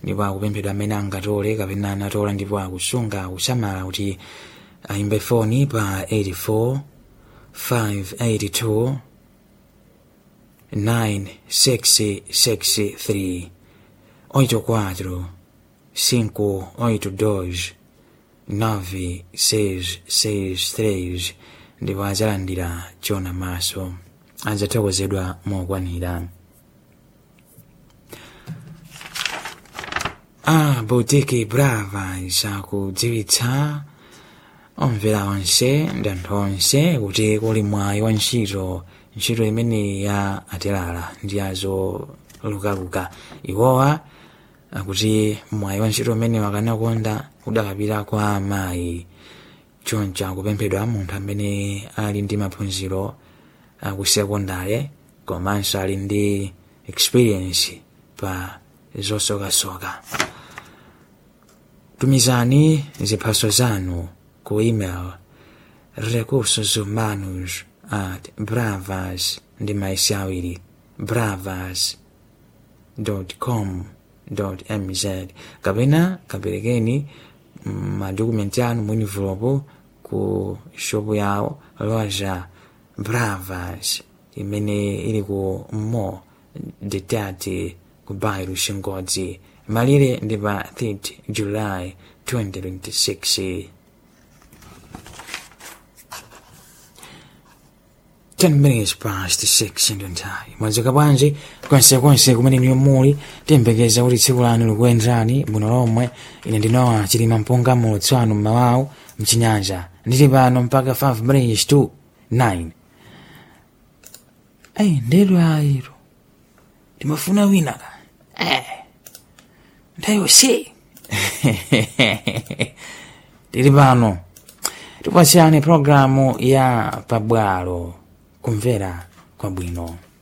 ndipo akupemphedwa amene angatole kapena anatola ndipo akusunga kusamala kuti ayimbe foni pa 84 582 9663 84 582 9663 ndipo azalandira chona maso adzathokozedwa mokwanira a boutique brava isakudziwitsa omvera onse ndi anthu onse kuti kuli mwayi wa ntchito ntchito imene ya atilala ndi azo lukaluka iwowa akuti mwayi wa ntchito umene wakanakonda udakapita kwa amayi choncho akupemphedwa munthu amene ali ndi maphunziro akusekondale komanso ali ndi experience pa zosokasoka tumizani ziphaso zanu ku email recursos humanos at bravas ndi maisi awiri bravas com mz kapena kaperekeni madokumenti anu mwinivulopo ku shopu yawo loja bravas imene ili ku mo detati ku bairo xingodzi malire ndi pa 3 july 2026 10 minutes past 6 ndo nthawi mwadzuka bwanji konsekonse kumene niyo muli tiyembekeza kuti tsiku lanu likuyenderani bwino lomwe ine ndinowa chilima mpunga mulutsi wanu mmawawu mchinyanja ndili pano mpaka 5 minutes to 9 ayi ndelo ayiro ndimafuna wina ka eh ndayo si tili pano tipasiyani programu ya pabwalo kumvera kwabwino